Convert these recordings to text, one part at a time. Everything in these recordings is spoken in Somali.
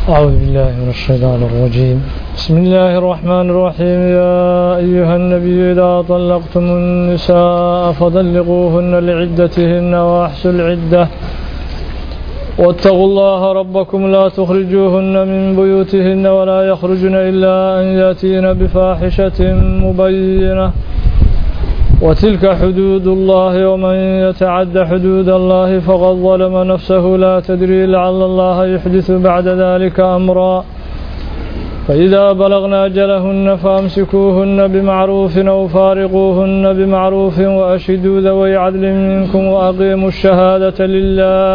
أعوذ بالله من الشيطان الرجيم بسم الله الرحمن الرحيم يا أيها النبي إذا طلقتم النساء فطلقوهن لعدتهن وأحسوا العدة واتقوا الله ربكم لا تخرجوهن من بيوتهن ولا يخرجن إلا أن يأتين بفاحشة مبينة وتلك حدود الله ومن يتعد حدود الله فقد ظلم نفسه لا تدري لعل الله يحدث بعد ذلك أمرا فإذا بلغنا أجلهن فأمسكوهن بمعروف أو فارقوهن بمعروف وأشهدوا ذوي عدل منكم وأقيموا الشهادة لله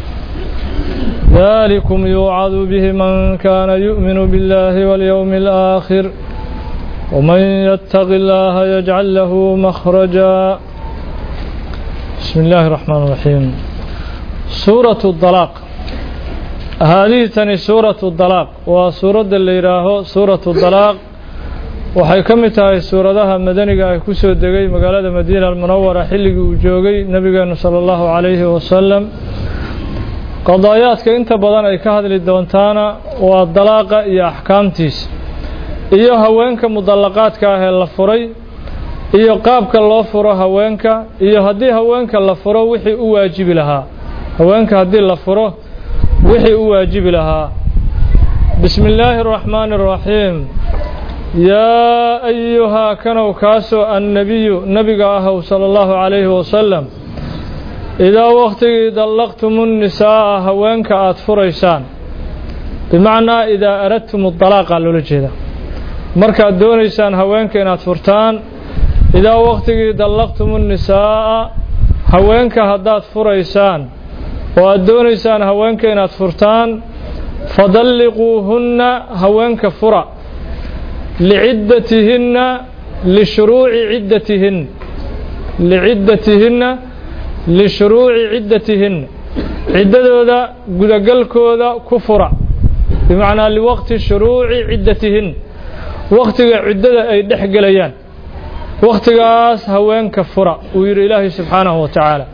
ذلكم يوعظ به من كان يؤمن بالله واليوم الآخر ومن يتق الله يجعل له مخرجا بسم الله الرحمن الرحيم سورة الطلاق هذه تني سورة الطلاق وسورة اللي راهو سورة الطلاق waxay ka mid tahay suuradaha madaniga ay ku soo degay magaalada madiina almunawara xilligii uu joogay nabigeenu sala allahu calayhi wasalam qadaayaadka inta badan ay ka hadli doontaana waa dalaaqa iyo axkaamtiisa iyo haweenka mudallaqaadka ah ee la furay iyo qaabka loo furo haweenka iyo haddii haweenka la furo wixii u waajibi lahaa haweenka haddii la furo wixii u waajibi lahaa bismi illaahi araxmaani araxiim yaa ayuhaa kanow kaasoo annebiyu nebiga ahow sala allahu calayhi wasalam idaa wakhtigii dallaqtumu nnisaa'a haweenka aada furaysaan bimacnaa idaa aradtum dalaaqa loola jeeda markaad doonaysaan haweenka inaad furtaan idaa wakhtigii dallaqtumu nisaa'a haweenka haddaad furaysaan oo aad doonaysaan haweenka inaad furtaan fadalliquuhunna haweenka fura liciddatihinna lishuruuci ciddatihin liciddatihinna lishuruuci ciddatihinna ciddadooda gudagalkooda ku fura bimacnaa liwaqti shuruuci ciddatihin wakhtiga ciddada ay dhex gelayaan wakhtigaas haweenka fura uu yidhi ilaahay subxaanahu wa tacaala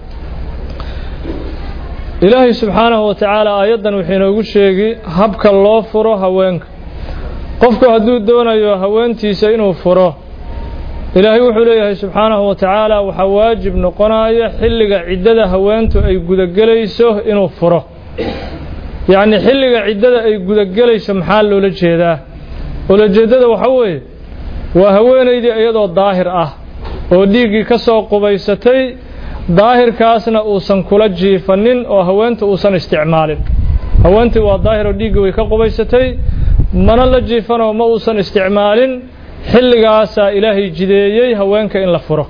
ilaahay subxaanahu wa tacaala aayaddan wuxuu inoogu sheegi habka loo furo haweenka qofku hadduu doonayo haweentiisa inuu furo ilaahay wuxuu leeyahay subxaanahu wa tacaala waxaa waajib noqonaya xilliga ciddada haweentu ay gudagelayso inuu furo yacnii xilliga ciddada ay gudagelayso maxaa loola jeedaa ulajeeddada waxaa weeye waa haweenaydii iyadoo daahir ah oo dhiiggii ka soo qubaysatay daahirkaasna uusan kula jiifanin oo haweenta uusan isticmaalin haweentii waa daahir oo dhiiggii way ka qubaysatay mana la jiifanoo ma uusan isticmaalin xilligaasaa ilaahay jideeyey haweenka in la furo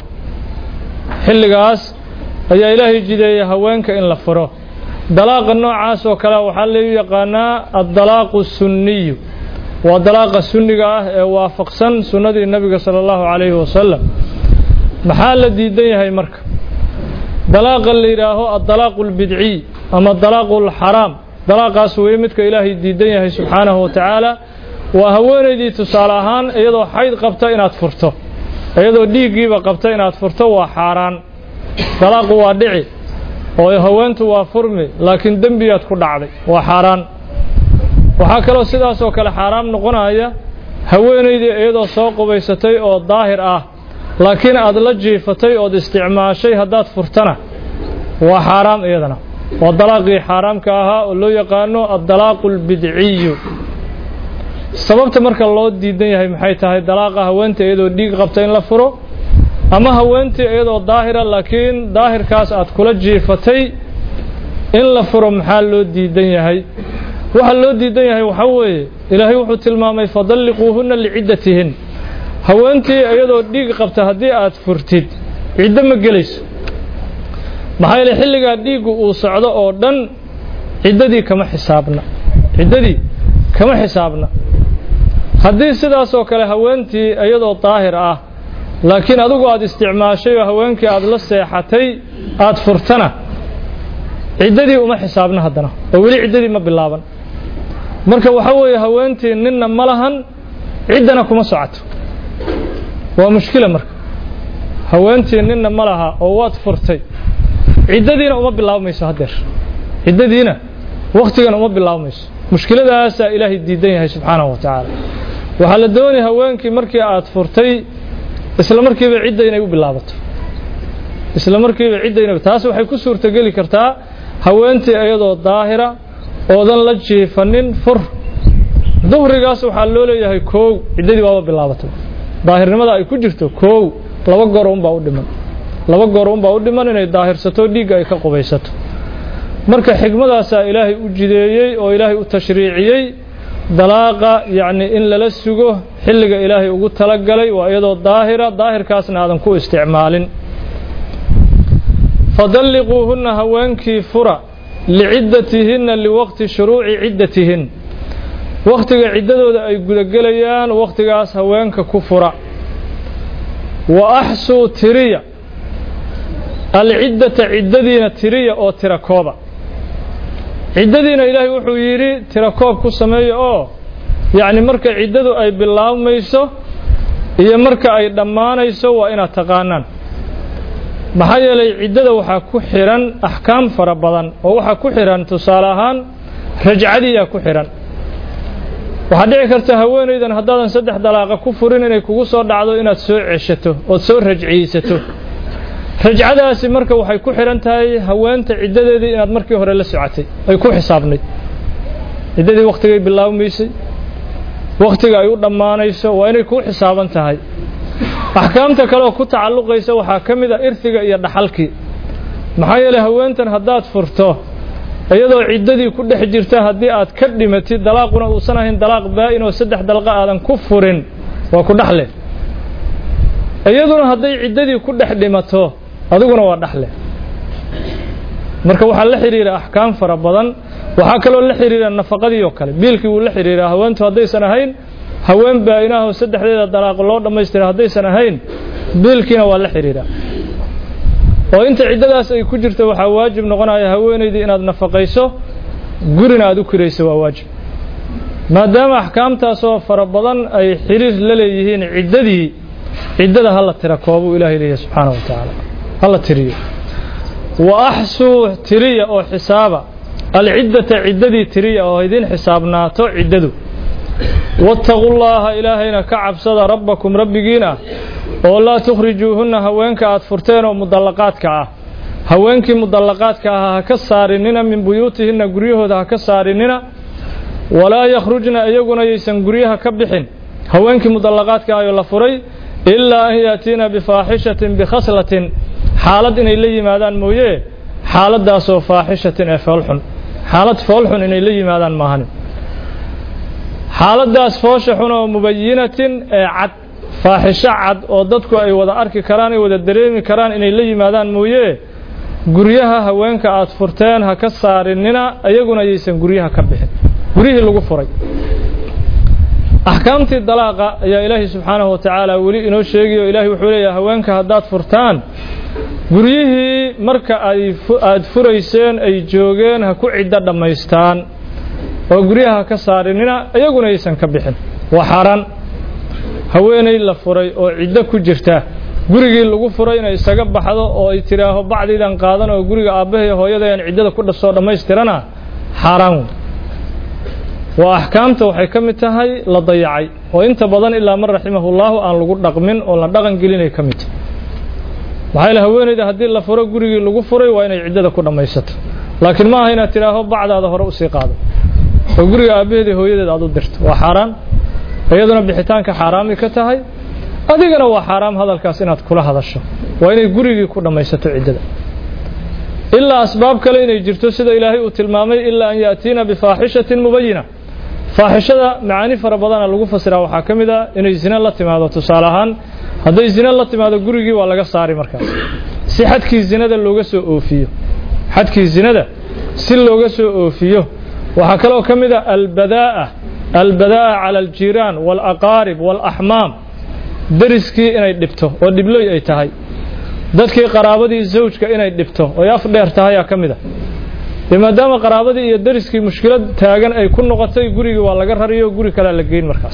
xilligaas ayaa ilaahay jideeyey haweenka in la furo dalaaqa noocaas oo kale waxaa lagu yaqaanaa addalaaqu sunniyu waa dalaaqa sunniga ah ee waafaqsan sunnadii nebiga sala allahu calayhi wasalam maxaa la diidan yahay marka dalaaqa la yidhaaho addalaaqu albidciy ama dalaaqu alxaraam dalaaqaas weye midka ilaahay diidan yahay subxaanahu wa tacaala waa haweenaydii tusaale ahaan iyadoo xayd qabta inaad furto iyadoo dhiiggiiba qabta inaad furto waa xaaraan dalaaqu waa dhici oo haweentu waa furmi laakiin dembigaad ku dhacday waa xaaraan waxaa kaloo sidaas oo kale xaaraam noqonaya haweenaydii iyadoo soo qubaysatay oo daahir ah laakiin aad la jiifatay ood isticmaashay haddaad furtana waa xaaraam iyadana waa dalaaqii xaaraamka ahaa oo loo yaqaano addalaaqu albidciyu sababta marka loo diidan yahay maxay tahay dalaaqa haweenta iyadoo dhiig qabta in la furo ama haweentii iyadoo daahira laakiin daahirkaas aad kula jiifatay in la furo maxaa loo diidan yahay waxa loo diidan yahay waxaa weeye ilaahay wuxuu tilmaamay fadalliquuhunna liciddatihin haweentii iyadoo dhiig qabta haddii aad furtid ciddo ma gelayso maxaa yeele xilligaa dhiiggu uu socdo oo dhan ciddadii kama xisaabna ciddadii kama xisaabna haddii sidaas oo kale haweentii iyadoo daahir ah laakiin adigu aad isticmaashay oo haweenkii aad la seexatay aad furtana ciddadii uma xisaabna haddana oo weli ciddadii ma bilaaban marka waxa weeye haweentii ninna ma lahan ciddana kuma socoto waa mushkila marka haweentii ninna ma laha oo waad furtay ciddadiina uma bilaabmayso haddeer ciddadiina wakhtigan uma bilaabmayso mushkiladaasaa ilaahay diidan yahay subxaanahu wa tacaala waxaa la doonaya haweenkii markii aad furtay isla markiiba cidda inay u bilaabato isla markiiba cidda inay taas waxay ku suurtogeli kartaa haweentii iyadoo daahira oodan la jiifanin fur duhrigaas waxaa loo leeyahay koow ciddadii waaba bilaabatay daahirnimada ay ku jirto koow laba goor unbaa u dhiman laba goor unbaa u dhiman inay daahirsato dhiigga ay ka qubaysato marka xigmadaasaa ilaahay u jideeyey oo ilaahay u tashriiciyey dalaaqa yacni in lala sugo xilliga ilaahay ugu talagalay waa iyadoo daahira daahirkaasna aadan ku isticmaalin fadalliquuhunna haweenkii fura liciddatihinna liwaqti shuruuci ciddatihin wakhtiga ciddadooda ay gudagelayaan wakhtigaas haweenka ku fura wa axsuu tiriya alciddata ciddadiina tiriya oo tira kooba ciddadiina ilaahay wuxuu yidhi tira koob ku sameeya oo yacni marka ciddadu ay bilaabmayso iyo marka ay dhammaanayso waa inaad taqaanaan maxaa yeelay ciddada waxaa ku xidhan axkaam fara badan oo waxaa ku xidhan tusaale ahaan rajcadiyaa ku xidhan waxaa dhici karta haweenaydan haddaadan saddex dalaaqa ku furin inay kugu soo dhacdo inaad soo ceshato ood soo rajciyeysato rajcadaasi marka waxay ku xidhan tahay haweenta ciddadeedii inaad markii hore la socotay ay ku xisaabnayd ciddadii wakhtigay bilaabmaysay wakhtiga ay u dhammaanayso waa inay kuu xisaaban tahay axkaamta kaleoo ku tacalluqaysa waxaa ka mid a irhiga iyo dhaxalkii maxaa yeelay haweentan haddaad furto iyadoo ciddadii ku dhex jirta haddii aad ka dhimatid dalaaquna uusan ahayn dalaaq baa-in oo saddex dalqa aadan ku furin waa ku dhaxle iyaduna hadday ciddadii ku dhex dhimato adiguna waa dhaxle marka waxaa la xidhiira axkaam fara badan waxaa kaloo la xidhiira nafaqadii oo kale biilkii wuu la xidhiiraa haweentu haddaysan ahayn haween baa-inaho saddexdeeda dalaaq loo dhammaystira haddaysan ahayn biilkiina waa la xidhiiraa oo inta ciddadaas ay ku jirto waxaa waajib noqonaya haweenaydii inaad nafaqayso gurina aad u kirayso waa waajib maadaama axkaamtaasoo fara badan ay xiriir la leeyihiin ciddadii ciddada hala tira koobuu ilaahay leeyahay subxaana wa tacaala hala tiriyo wa axsuu tiriya oo xisaaba alciddata ciddadii tiriya oo idiin xisaabnaato ciddadu waataquu llaaha ilaahayna ka cabsada rabbakum rabbigiin ah oo laa tukhrijuuhunna haweenka aad furteen oo mudallaqaadka ah haweenkii mudallaqaadka ahaa ha ka saarinina min buyuutihinna guryahooda ha ka saarinina walaa yakhrujna iyaguna yaysan guryaha ka bixin haweenkii mudallaqaadka ahayoo la furay ilaa an yaatiina bifaaxishatin bikhaslatin xaalad inay la yimaadaan mooye xaaladdaasoo faaxishatin ee foolxun xaalad foolxun inay la yimaadaan maahan xaaladdaas foosha xun oo mubayinatin ee cad faaxisho cad oo dadku ay wada arki karaan ay wada dareemi karaan inay la yimaadaan mooye guryaha haweenka aad furteen ha ka saarinina iyaguna yaysan guryaha ka bixin guryihii lagu furay axkaamtii dalaaqa ayaa ilaahay subxaanahu wa tacaala weli inoo sheegayo ilaahay wuxuu leeyahay haweenka haddaad furtaan guryihii marka ay aad furayseen ay joogeen ha ku ciddo dhammaystaan oo guryaha ha ka saarinina iyaguna yaysan ka bixin waa xaaraan haweenay la furay oo ciddo ku jirta gurigii lagu furay inay isaga baxdo oo ay tidhaaho bacdiidan qaadan oo guriga aabbahay hooyadayaan ciddada ku dhasoo dhammaystirana xaaraan wey waa axkaamta waxay ka mid tahay la dayacay oo inta badan ilaa man raximahullaahu aan lagu dhaqmin oo la dhaqan gelinay ka mid tahay maxaa yaele haweenayda haddii la furo gurigii lagu furay waa inay ciddada ku dhammaysato laakiin ma aha inaad tidhaaho bacdaada hore usii qaado oo guriga aabbaheeda hooyadeed aad u dirto waa xaaraan iyaduna bixitaanka xaaraamay ka tahay adigana waa xaaraam hadalkaas inaad kula hadasho waa inay gurigii ku dhammaysato ciddada ilaa asbaab kale inay jirto sida ilaahay uu tilmaamay ilaa an yaatiina bifaaxishatin mubayina faaxishada macaani fara badana lagu fasiraa waxaa ka mid a inay zine la timaado tusaale ahaan hadday zine la timaado gurigii waa laga saari markaas si xadkii zinada looga soo oofiyo xadkii zinada si looga soo oofiyo waxaa kaloo ka mid a albadaa'a albadaa'a cala aljiiraan waalaqaarib waalaxmaam deriskii inay dhibto oo dhibloy ay tahay dadkii qaraabadii zawjka inay dhibto oy af dheer tahayaa ka mid a dee maadaama qaraabadii iyo deriskii mushkilad taagan ay ku noqotay gurigii waa laga rariyo guri kalea la geyn markaas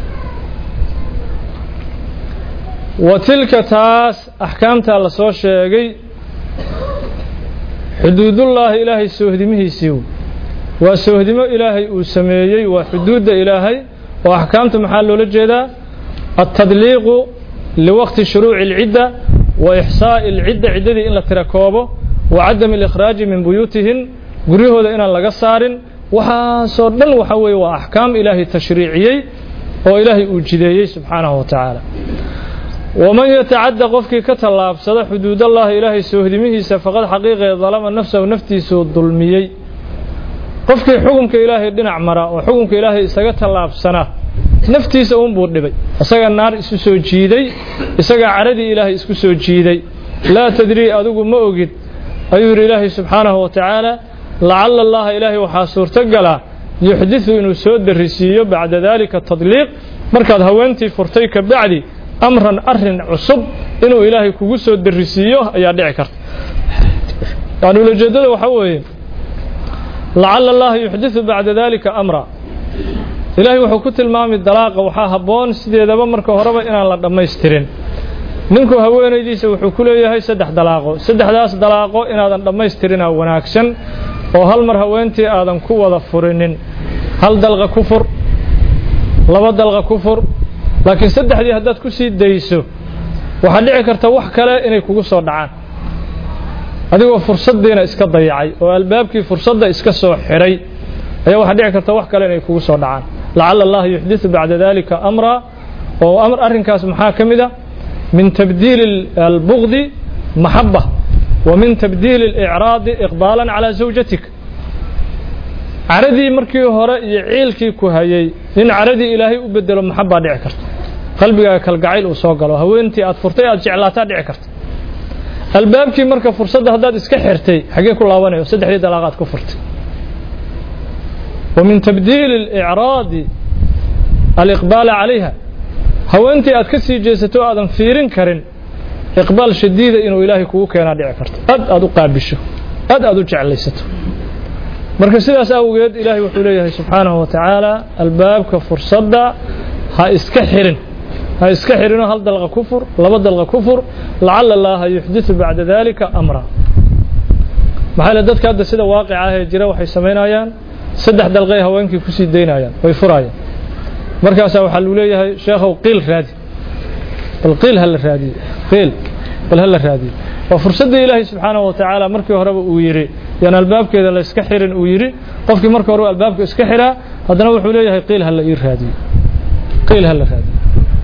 wa tilka taas axkaamtaa la soo sheegay xuduudullaahi ilaahay soohdimihiisii waa soohdimo ilaahay uu sameeyey waa xuduudda ilaahay oo axkaamta maxaa loola jeedaa altadliiqu liwaqti shuruuci alcidda wa ixsaa'i alcidda ciddadii in la tira koobo wa cadami alikhraaji min buyuutihin guryahooda inaan laga saarin waxaasoo dhan waxa weeye waa axkaam ilaahay tashriiciyey oo ilaahay uu jideeyey subxaanahu wa tacaala waman yatacadda qofkii ka tallaabsada xuduudallahi ilaahay soohdimihiisa faqad xaqiiqee dalama nafsahu naftiisuu dulmiyey qofkii xukumka ilaahay dhinac mara oo xukumka ilaahay isaga tallaabsana naftiisa uunbuu dhibay isagaa naar isu soo jiiday isagaa caradii ilaahay isku soo jiiday laa tadrii adigu ma ogid ayuu yidhi ilaahay subxaanahu wa tacaala lacala allaha ilaahay waxaa suurtogala yuxdiثu inuu soo darisiiyo bacda dalika tadliiq markaad haweentii furtay ka bacdi amran arin cusub inuu ilaahay kugu soo darisiiyo ayaa dhici karta yani ulajeedada waxaa weeye lacala allaha yuxdiثu bacda dalika amra ilaahay wuxuu ku tilmaamay dalaaqa waxaa habboon sideedaba marka horeba inaan la dhammaystirin ninku haweenaydiisa wuxuu ku leeyahay saddex dalaaqo saddexdaas dalaaqo inaadan dhammaystirinaa wanaagsan oo hal mar haweentii aadan ku wada furinin hal dalqa ku fur laba dalqa ku fur laakiin saddexdii haddaad ku sii dayso waxaa dhici karta wax kale inay kugu soo dhacaan adigoo fursaddiina iska dayacay oo albaabkii fursadda iska soo xidhay ayaa waxaa dhici karta wax kale inay kugu soo dhacaan lacala allaha yuxdiثu bacda dalika amra oo arrinkaas maxaa ka mid a min tabdiili albugdi maxaba wa min tabdiili اlicraadi iqbaala calى zawjatik caradii markii hore iyo ciilkii ku hayay in caradii ilaahay u bedelo maxabaa dhici karta qalbigaaga kalgacayl uu soo galo haweentii aad furtay aad jeclaataa dhici karta albaabkii marka fursadda haddaad iska xirtay xaggee ku laabanayo saddexdii dalaaqaad ku furtay wa min tabdiili اlicraadi aliqbaala calayha haweentii aad ka sii jeesato o aadan fiirin karin iqbaal shadiida inuu ilaahay kugu keenaa dhici karto aad aad u qaabisho aad aad u jeclaysato marka sidaas awgeed ilaahay wuxuu leeyahay subxaanahu wa tacaala albaabka fursadda ha iska xirin ha iska xirinoo hal dalqa ku fur laba dalqa ku fur lacala allaha yuxdiثu bacda dalika amra maxaa le dadka hadda sida waaqica ah ee jira waxay samaynayaan saddex dalqay haweenkii kusii daynayaan way furaayaan markaasaa waxaa lagu leeyahay sheekhow qiil raadi bal qiil ha la raadiyo qiil bal ha la raadiyo waa fursaddii ilaahay subxaanahu wa tacaala markii horeba uu yidhi yaan albaabkeeda la iska xirin uu yidhi qofkii marka hore albaabka iska xiraa haddana wuxuu leeyahay qiil ha la ii raadiyo qiil ha la raadiyo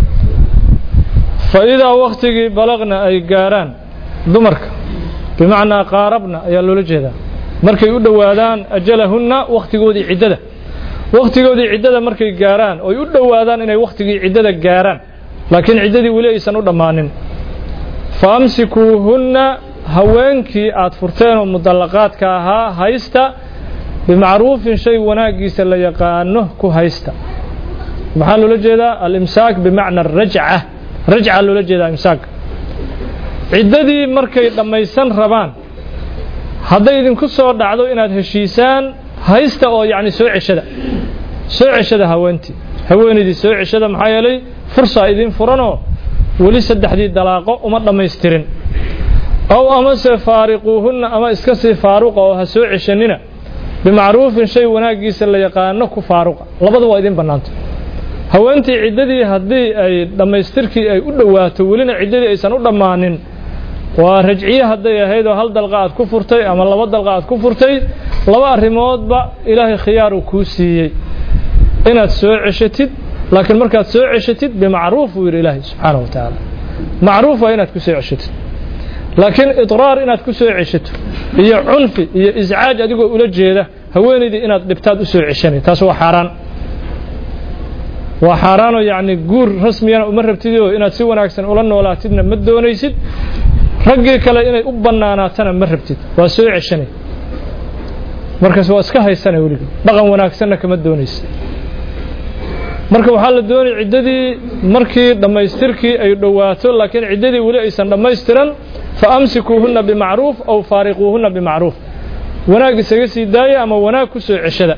fa idaa waktigii balaqna ay gaaraan dumarka bimacnaa qaarabna ayaa loola jeedaa markay u dhowaadaan ajalahunna wakhtigoodii ciddada wakhtigoodii ciddada markay gaaraan oy u dhowaadaan inay wakhtigii ciddada gaaraan laakiin ciddadii weli aysan u dhammaanin fa amsikuuhunna haweenkii aad furteen oo mudallaqaadka ahaa haysta bimacruufin shay wanaaggiisa la yaqaano ku haysta maxaa loola jeedaa alimsaak bimacna arajca rajca loola jeedaa imsaak ciddadii markay dhammaysan rabaan hadday idinku soo dhacdo inaad heshiisaan haysta oo yacni soo ceshada soo ceshada haweentii haweenaydii soo ceshada maxaa yeelay fursaa idin furanoo weli saddexdii dalaaqo uma dhammaystirin ow amase faariquuhunna ama iska sii faaruqa oo ha soo ceshanina bimacruufin shay wanaaggiisa la yaqaano ku faaruqa labada waa idin bannaanta haweentii ciddadii haddii ay dhammaystirkii ay u dhowaato welina ciddadii aysan u dhammaanin waa rajciye hadday ahayd oo hal dalqa aad ku furtay ama laba dalqa aad ku furtay laba arrimoodba ilaahay khiyaar uu kuu siiyey inaad soo ceshatid laakiin markaad soo ceshatid bimacruuf buu yidhi ilaahay subxaana wa tacaala macruuf waa inaad ku soo ceshatid laakiin idraar inaad ku soo ceshato iyo cunfi iyo iscaaj adigoo ula jeeda haweenaydii inaad dhibtaad u soo ceshanay taas waa xaaraan waa xaaraanoo yacni guur rasmiyana uma rabtidoo inaad si wanaagsan ula noolaatidna ma doonaysid raggii kale inay u bannaanaatana ma rabtid waa soo ceshanay markaas waa iska haysanay weliga dhaqan wanaagsanna kama doonaysid marka waxaa la doonay ciddadii markii dhammaystirkii ay dhowaato laakiin ciddadii weli aysan dhammaystiran fa amsikuuhunna bimacruuf aw faariquuhunna bimacruuf wanaag isaga sii daaya ama wanaag ku soo ceshada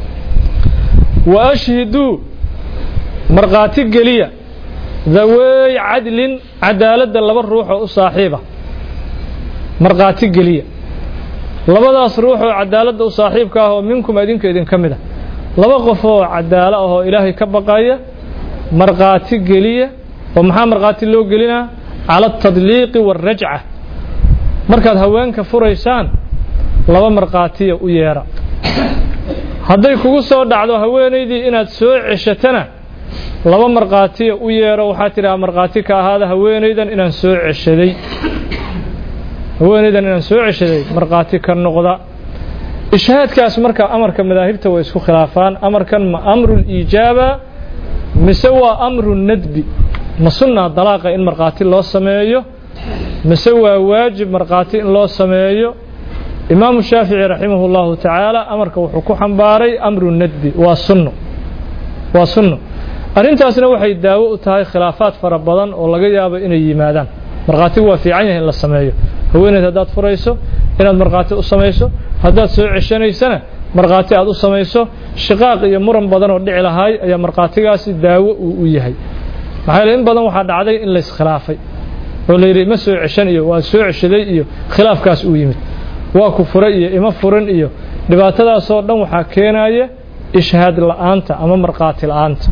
wa ashhiduu markhaati geliya daweey cadlin cadaaladda laba ruux oo u saaxiiba markhaati geliya labadaas ruux oo cadaaladda u saaxiibka ah oo minkum idinka idinka mid ah laba qof oo cadaalo ah oo ilaahay ka baqaya markhaati geliya oo maxaa markhaati loo gelinaa cala altadliiqi waalrajca markaad haweenka furaysaan laba markhaatiya u yeedha hadday kugu soo dhacdo haweenaydii inaad soo ceshatana laba markhaatiya u yeedho waxaa tidhaha markhaati ka ahaada haweenaydan inaan soo ceshaday haweenaydan inaan soo ceshaday markhaati ka noqda ishhaadkaas marka amarka madaahibta way isku khilaafaan amarkan ma amru liijaaba mise waa amru nadbi ma sunnaa dalaaqa in markhaati loo sameeyo mise waa waajib markhaati in loo sameeyo imaamu shaafici raximahu llahu tacaala amarka wuxuu ku xambaaray amru nadbi waa sunno waa sunno arrintaasna waxay daawo u tahay khilaafaad fara badan oo laga yaabo inay yimaadaan markhaatigu waa fiican yahay in la sameeyo haweeneyd haddaad furayso inaad markhaati u samayso haddaad soo ceshanaysana markhaati aad u samayso shiqaaq iyo muran badan oo dhici lahaay ayaa markhaatigaasi daawo uu u yahay maxaa yeele in badan waxaa dhacday in layskhilaafay oo la yidhi ima soo ceshan iyo waa soo ceshaday iyo khilaafkaas uu yimid waa ku furay iyo ima furan iyo dhibaatadaasoo dhan waxaa keenaya ishhaad la'aanta ama markhaati la'aanta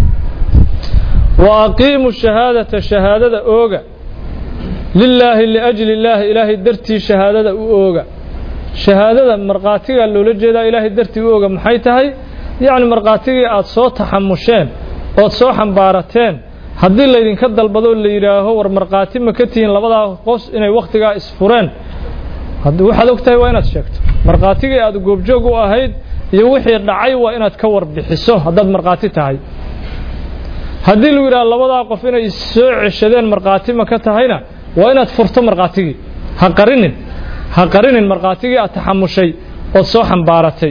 wa aqiimu shahaadata shahaadada ooga lilaahi liajli illaahi ilaahay dartii shahaadada u ooga shahaadada markhaatigaa loola jeedaa ilaahay dartii u ooga maxay tahay yacni markhaatigii aad soo taxamusheen ood soo xambaarateen haddii laydinka dalbado la yidhaaho war markhaati ma ka tihiin labadaa qos inay wakhtigaa isfureen waxaad og tahay waa inaad sheegto markhaatigii aad goobjoog u ahayd iyo wixii dhacay waa inaad ka warbixiso haddaad markhaati tahay haddii lagu yidhaha labadaa qof inay soo ceshadeen markhaati ma ka tahayna waa inaad furto markhaatigii ha qarinin ha qarinin markhaatigii aad taxamushay ood soo xambaaratay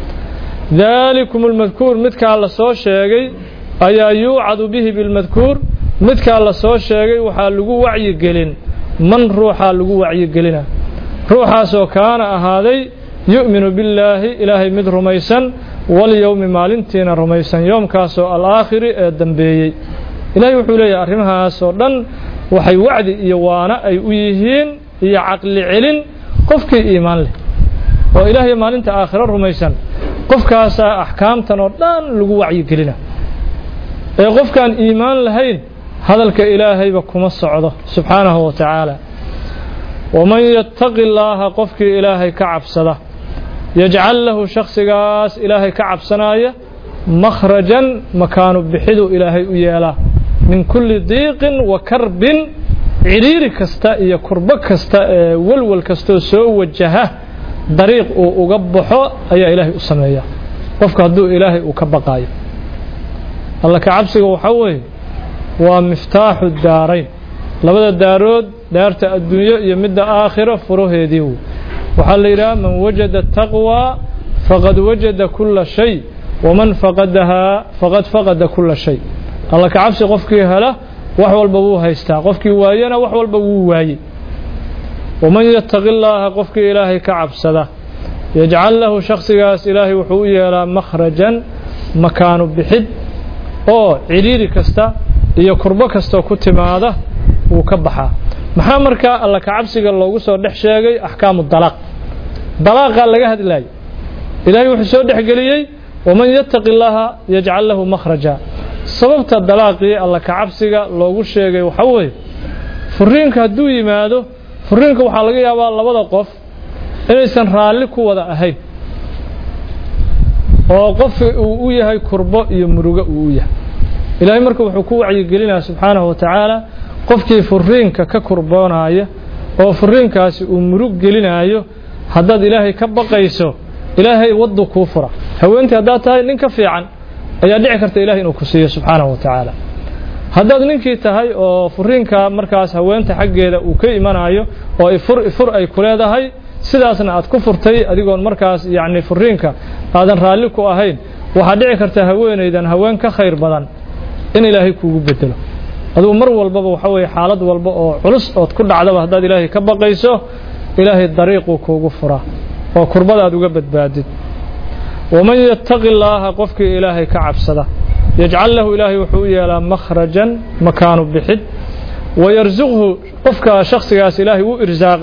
daalikum almadkuur midkaa la soo sheegay ayaa yuucadu bihi bilmadkuur midkaa la soo sheegay waxaa lagu wacyigelin man ruuxaa lagu wacyigelina ruuxaasoo kaana ahaaday yu'minu billaahi ilaahay mid rumaysan walyowmi maalintiina rumaysan yoomkaasoo alaakhiri ee dambeeyey ilaahay wuxuu leeyahay arrimahaasoo dhan waxay wacdi iyo waana ay u yihiin iyo caqli celin qofkii iimaan leh oo ilaahay maalinta aakhiro rumaysan qofkaasaa axkaamtan oo dhan lagu wacyigelina ee qofkaan iimaan lahayn hadalka ilaahayba kuma socdo subxaanahu wa tacaala waman yattaqi illaaha qofkii ilaahay ka cabsada yajcal lahu shakhsigaas ilaahay ka cabsanaya makhrajan makaanu bixidu ilaahay u yeelaa min kulli diiqin wa karbin cidhiiri kasta iyo kurbo kasta ee walwal kastoo soo wajaha dariiq uu uga baxo ayaa ilaahay u sameeya qofka hadduu ilaahay uu ka baqaayo alla ka cabsiga waxaa weeye waa miftaaxu daarayn labada daarood daarta adduunyo iyo midda aakhiro furaheedii wey waxaa la yidhaha man wajada taqwaa faqad wajada kulla shay waman faqadahaa faqad faqada kulla shay alla ka cabsi qofkii hela wax walba wuu haystaa qofkii waayana wax walba wuu waayey waman yattaqi illaaha qofkii ilaahay ka cabsada yajcal lahu shakhsigaas ilaahay wuxuu u yeelaa makhrajan makaanu bixid oo cidhiiri kasta iyo kurbo kastoo ku timaada wuu ka baxaa maxaa markaa alla ka cabsiga loogu soo dhex sheegay axkaamu dalaaq dalaaqaa laga hadlaayay ilaahay wuxuu soo dhexgeliyey waman yattaqi illaaha yajcal lahu makhraja sababta dalaaqii alla ka cabsiga loogu sheegay waxaa weeye furiinka hadduu yimaado furiinka waxaa laga yaabaa labada qof inaysan raalli ku wada ahayn oo qofki uu u yahay kurbo iyo murugo uu u yahay ilaahay marka wuxuu ku wacyigelinaya subxaanahu wa tacaala qofkii furiinka ka kurboonaya oo furiinkaasi uu murug gelinaayo haddaad ilaahay ka baqayso ilaahay waddu kuu fura haweentii haddaad tahay nin ka fiican ayaa dhici karta ilahay inuu ku siiyo subxaanahu wa tacaala haddaad ninkii tahay oo furiinka markaas haweenta xaggeeda uu ka imanayo oo ifur ifur ay ku leedahay sidaasna aad ku furtay adigoon markaas yacni furiinka aadan raalli ku ahayn waxaa dhici karta haweenaydan haween ka khayr badan in ilaahay kuugu bedelo adugu mar walbaba waxa weeye xaalad walba oo culus ood ku dhacdaba haddaad ilaahay ka baqayso ilaahay dariiquu kuugu furaa oo kurbada aad uga badbaadid waman yattaqi illaaha qofkii ilaahay ka cabsada yajcal lahu ilaahay wuxuu u yeelaa makhrajan makaanu bixid wayarsuqhu qofka shakhsigaas ilaahay u irsaaqaa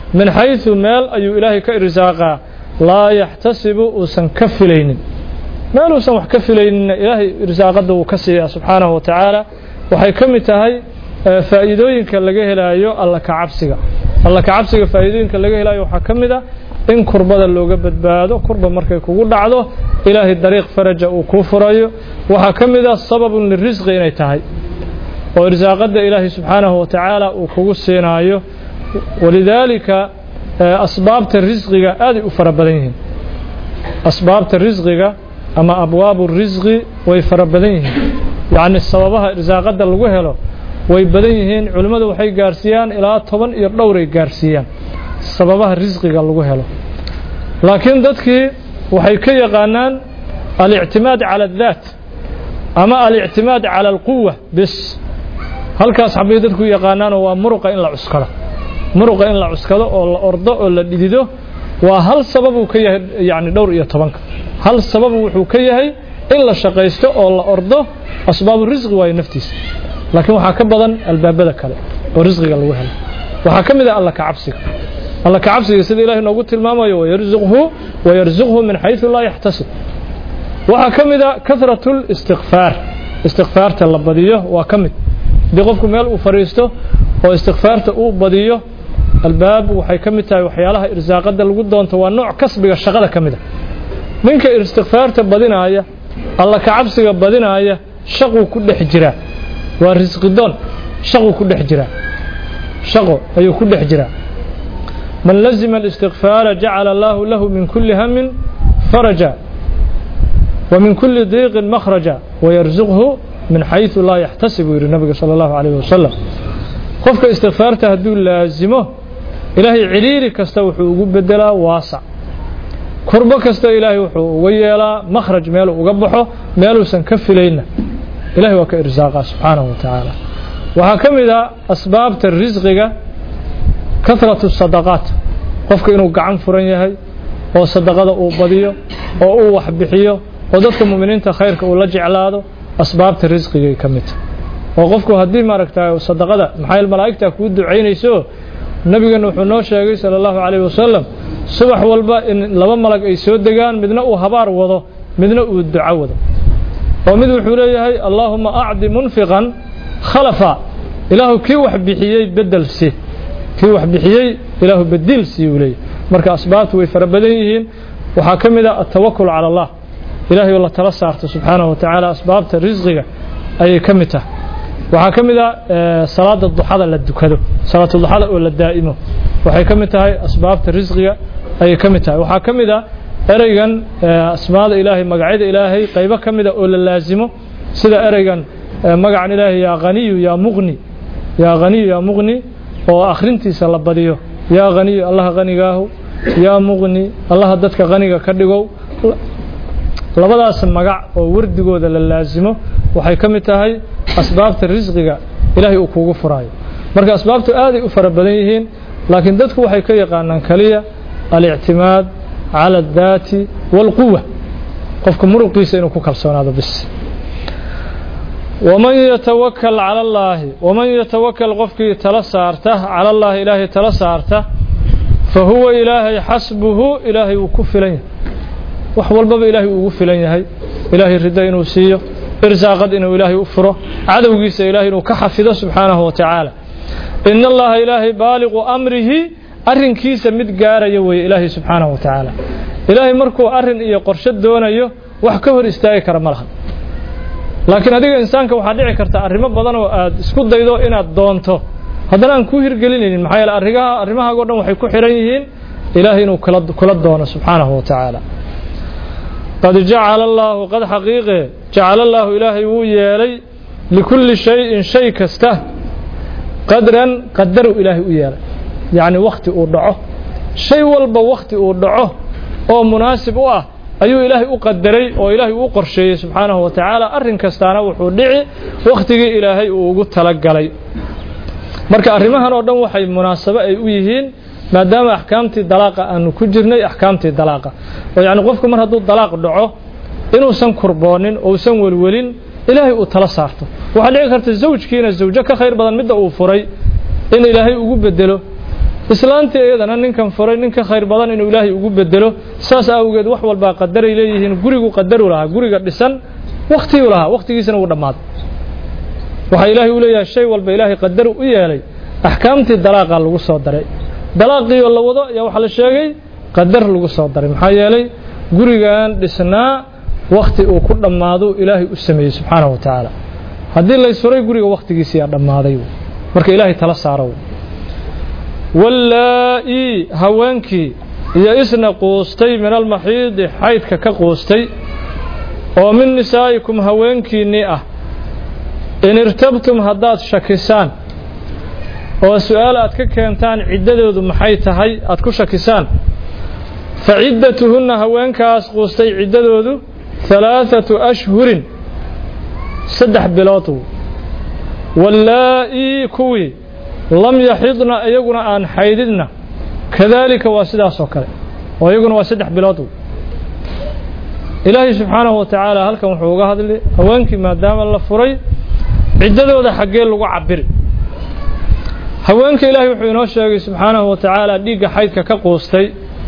min xayثu meel ayuu ilaahay ka irsaaqaa laa yaxtasibu uusan ka filaynin meel uusan wax ka filayninna ilaahay irsaaqadda wuu ka siiyaa subxaanahu wa tacaala waxay ka mid tahay faa'iidooyinka laga helaayo alla ka cabsiga alla ka cabsiga faa'iidooyinka laga helaayo waxaa ka mid a in kurbada looga badbaado kurba markay kugu dhacdo ilaahay dariiq faraja uu kuu furayo waxaa ka mid a sababun lirisqi inay tahay oo irsaaqadda ilaahay subxaanahu wa tacaala uu kugu siinaayo walidaalika asbaabta risqiga aaday u fara badan yihiin asbaabta risqiga ama abwaabu risqi way fara badan yihiin yacni sababaha irsaaqadda lagu helo way badan yihiin culimmadu waxay gaarsiiyaan ilaa toban iyo dhowray gaarsiiyaan sababaha risqiga lagu helo laakiin dadkii waxay ka yaqaanaan alictimaad cala addaat ama alictimaad cala alquwa bis halkaas xabay dadku yaqaanaanoo waa muruqa in la cuskado muruqa in la cuskado oo la ordo oo la dhidido waa hal sababuu ka yahay yacni dhowr iyo tobanka hal sababu wuxuu ka yahay in la shaqaysto oo la ordo asbaabu risqi waayo naftiisa laakiin waxaa ka badan albaabada kale oo risqiga lagu helo waxaa ka mid ah alla ka cabsiga alla ka cabsiga sida ilahay noogu tilmaamayo wayarzuqhu wayarzuqhu min xayثu laa yaxtasib waxaa ka mid a kahratu listikfaar istikfaarta la badiyo waa ka mid haddii qofku meel uu fadhiisto oo istikfaarta uu badiyo albaab waxay ka mid tahay waxyaalaha irsaaqada lagu doonto waa nooc kasbiga shaqada ka mid a ninka istikfaarta badinaaya alla ka cabsiga badinaaya shaquu ku dhex jiraa waa risqidoon shaquu ku dhex jiraa shaqo ayuu ku dhex jiraa man lazima الاstikfaara jacala allahu lahu min kuli hamin faraja wa min kuli diiqin makhraja wayarzuqhu min xayثu laa yaxtasib buu yidhi nabiga salى اllahu عalيه wasalam qofka istikfaarta hadduu laazimo ilaahay ciriiri kasta wuxuu ugu bedelaa waasac kurbo kasta ilaahay wuxuu uga yeelaa makhraj meeluu uga baxo meeluusan ka filayna ilahay waa ka irsaaqa subxaanahu wa tacaala waxaa ka mid a asbaabta risqiga kahratu sadaqaat qofka inuu gacan furan yahay oo sadaqada uu badiyo oo uu wax bixiyo oo dadka mu'miniinta khayrka uu la jeclaado asbaabta risqigay ka mid tahay oo qofku haddii maaragtay sadaqada maxaa malaa'igta kuu ducaynayso nabigeena wuxuu noo sheegay sala allahu calayhi wasalam subax walba in laba malag ay soo degaan midna uu habaar wado midna uu duco wado oo mid wuxuu leeyahay allaahuma acdi munfiqan khalafa ilaahu kii wax bixiyey bedel si kii wax bixiyey ilaahu bediil sii uu leeyahay marka asbaabtu way fara badan yihiin waxaa ka mid a atawakul cala allah ilaahay oo la tala saarto subxaanahu wa tacaala asbaabta risqiga ayay ka mid tahay waxaa ka mid a salaada duxada la dukado salaatu duxada oo la daa'imo waxay ka mid tahay asbaabta risqiga ayay ka mid tahay waxaa ka mid a ereygan asmaada ilaahay magacyada ilaahay qaybo ka mida oo la laasimo sida ereygan magacan ilaahay yaa haniyu yaa muqni yaa haniyu yaa muqni oo akhrintiisa la badiyo yaa haniyu allaha hanigaahu yaa muqni allaha dadka haniga ka dhigow labadaas magac oo wardigooda la laasimo waxay ka mid tahay asbaabta risqiga ilaahay uu kuugu furaayo marka asbaabtu aaday u fara badan yihiin laakiin dadku waxay ka yaqaanaan keliya alictimaad cala addaati waalquwa qofka muruqiisa inuu ku kalsoonaado bis waman yatawakal cala allaahi waman yatawakal qofkii tala saarta cala allaahi ilaahay tala saarta fa huwa ilaahay xasbuhu ilaahay wuu ku filan yahay wax walbaba ilaahay uu ugu filan yahay ilaahay riddo inuu siiyo irsaaqad inuu ilaahay u furo cadowgiisa ilaahay inuu ka xafido subxaanahu wa tacaala ina allaha ilaahay baaliqu amrihi arrinkiisa mid gaaraya weeye ilaahay subxaanahu wa tacaala ilaahay markuu arrin iyo qorshe doonayo wax ka hor istaagi kara ma laha laakiin adiga insaanka waxaa dhici karta arrimo badan oo aad isku daydo inaad doonto haddana aan kuu hirgelinaynin maxaa yeele arrigaha arrimahaago dhan waxay ku xihan yihiin ilaahay inuu kula kula doono subxaanahu wa tacaala qad jacala allaahu qad xaqiiqe jacala allaahu ilaahay wuu yeelay likulli shayin shay kasta qadran qadaru ilaahay u yeelay yacni wakhti uu dhaco shay walba wakhti uu dhaco oo munaasib u ah ayuu ilaahay u qadaray oo ilaahay uu qorsheeyey subxaanahu wa tacaala arrin kastaana wuxuu dhici wakhtigii ilaahay uu ugu talagalay marka arrimahan oo dhan waxay munaasabo ay u yihiin maadaama axkaamtii dalaaqa aanu ku jirnay axkaamtii dalaaqa oo yacni qofku mar hadduu dalaaq dhaco inuusan kurboonin ousan welwelin ilaahay uu tala saarto waxaa dhici karta zawjkiina zawjo ka khayr badan midda uu furay in ilaahay ugu bedelo islaantii iyadana ninkan furay ninka khayr badan inuu ilaahay ugu bedelo saas awgeed wax walbaa qadaray leeyihiin gurigu qadaru lahaa guriga dhisan wakhtiguu lahaa wakhtigiisana wuu dhammaaday waxaa ilaahay u leeyahay shay walba ilaahay qadaru u yeelay axkaamtii dalaaqaa lagu soo daray dalaaqiioo la wado ayaa waxaa la sheegay qadar lagu soo daray maxaa yeelay gurigan dhisnaa wakhti uu ku dhammaado ilaahay u sameeyey subxaanahu wa tacaala haddii laysuray guriga wakhtigiisiyaa dhammaaday marka ilaahay tala saaro wallaa-ii haweenkii iyo isna quustay min almaxiidi xaydka ka quustay oo min nisaa'ikum haweenkiinnii ah in irtabtum haddaad shakisaan oo su-aal aad ka keentaan ciddadoodu maxay tahay aad ku shakisaan fa ciddatuhunna haweenkaas quustay ciddadoodu halaathatu ashhurin saddex bilood wallaa-ii kuwii lam yaxidna iyaguna aan xaydidna kadaalika waa sidaas oo kale oo iyaguna waa saddex bilood ilaahay subxaanahu wa tacaala halkan wuxuu uga hadlay haweenkii maadaama la furay ciddadooda xaggee lagu cabiri haweenka ilaahay wuxuu inoo sheegay subxaanahu wa tacaala dhiigga xaydka ka quustay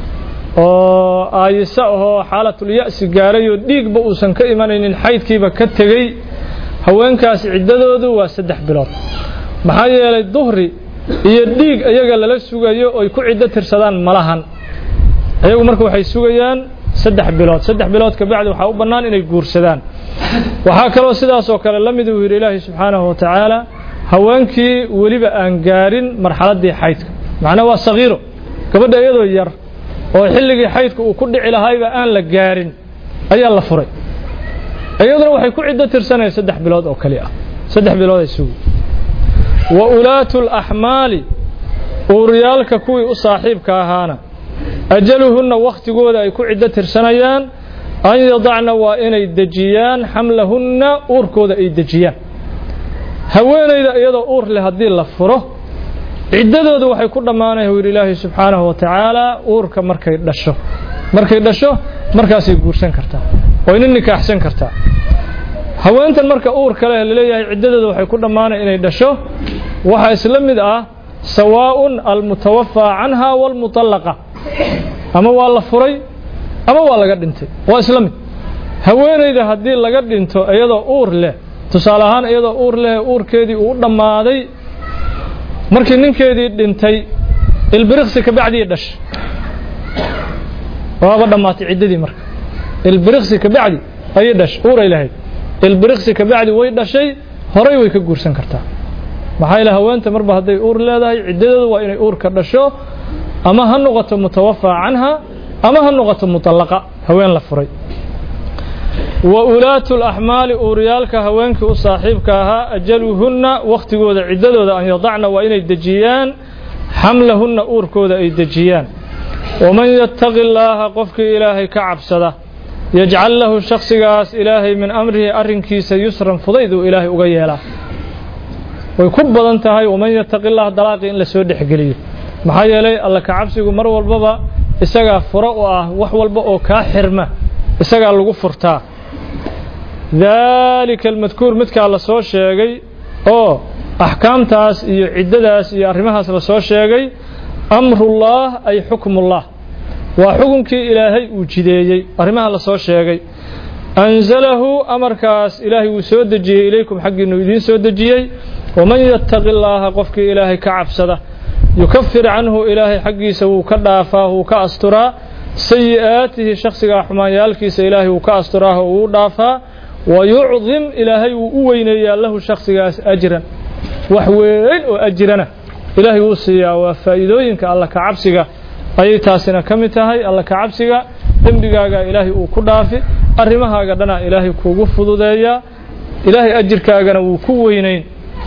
oo aayisa ahoo xaalatulya-si gaaray oo dhiigba uusan ka imanaynin xaydkiiba ka tegey haweenkaas ciddadoodu waa saddex bilood maxaa yeelay duhri iyo dhiig iyaga lala sugayo oy ku ciddo tirsadaan malahan iyagu marka waxay sugayaan saddex bilood saddex bilood kabacdi waxaa u bannaan inay guursadaan waxaa kaloo sidaas oo kale la mid uu yidhi ilaahay subxaanahu wa tacaala haweenkii weliba aan gaarin marxaladdii xaydka macnaa waa sagiiro gabadha iyadoo yar oo xilligii xaydka uu ku dhici lahayba aan la gaarin ayaa la furay iyaduna waxay ku ciddo tirsanayaan saddex bilood oo kali ah saddex bilood ay sugi wa ulaatu laxmaali uuryaalka kuwii u saaxiibka ahaana ajaluhunna wakhtigooda ay ku ciddo tirsanayaan an yadacna waa inay dejiyaan xamlahunna uurkooda ay dejiyaan haweenayda iyadoo uur leh haddii la furo ciddadooda waxay ku dhammaanaya yidhi ilaahay subxaanahu wa tacaala uurka markay dhasho markay dhasho markaasay guursan kartaa wayna nikaaxsan kartaa haweentan marka uurka leh laleeyahay ciddadooda waxay ku dhammaanaya inay dhasho waxaa isla mid ah sawaa'un almutawafaa canha waalmutallaqa ama waa la furay ama waa laga dhintay waa isla mid haweenayda haddii laga dhinto iyadoo uur leh tusaale ahaan iyadoo uur leh uurkeedii uu u dhammaaday markii ninkeedii dhintay ilbiriqsi kabacdii dhash waaba dhammaatay ciddadii marka ilbiriqsi kabacdi ayay dhash uuray lahayd ilbiriqsi kabacdi way dhashay horay way ka guursan kartaa maxaa yeele haweenta marba hadday uur leedahay ciddadooda waa inay uurka dhasho ama ha noqoto mutawafaa canha ama ha noqoto mutallaqa haween la furay wa ulaatu laxmaali uuryaalka haweenkii u saaxiibka ahaa ajaluhunna wakhtigooda ciddadooda an yadacna waa inay dejiyaan xamlahunna uurkooda ay dejiyaan waman yattaqi illaaha qofkii ilaahay ka cabsada yajcal lahu shakhsigaas ilaahay min amrihi arrinkiisa yusran fudayduu ilaahay uga yeelaa way ku badan tahay waman yattaqi illaha dalaaqii in la soo dhexgeliyo maxaa yeelay alla ka cabsigu mar walbaba isagaa furo u ah wax walba oo kaa xirma isagaa lagu furtaa daalika almadkuur midkaa la soo sheegay oo axkaamtaas iyo ciddadaas iyo arrimahaas la soo sheegay amrullah ay xukmullah waa xukunkii ilaahay uu jideeyey arrimaha la soo sheegay anzalahu amarkaas ilaahay wuu soo dejiyey ilaykum xaggiinu idiin soo dejiyey waman yattaqi illaaha qofkii ilaahay ka cabsada yukafir canhu ilaahay xaggiisa wuu ka dhaafaa wuu ka asturaa sayi'aatihi shakhsigaa xumaanyaalkiisa ilaahay wuu ka asturaa oo wuu dhaafaa wayucdim ilaahay wuu u weyneeyaa lahu shakhsigaas ajran wax weyn oo ajirana ilaahay wuu siiyaa waa faa'iidooyinka alla ka cabsiga ayay taasina ka mid tahay alla ka cabsiga dembigaaga ilaahay uu ku dhaafi arrimahaaga dhanaa ilaahay kuugu fududeeyaa ilaahay ajirkaagana wuu ku weynayn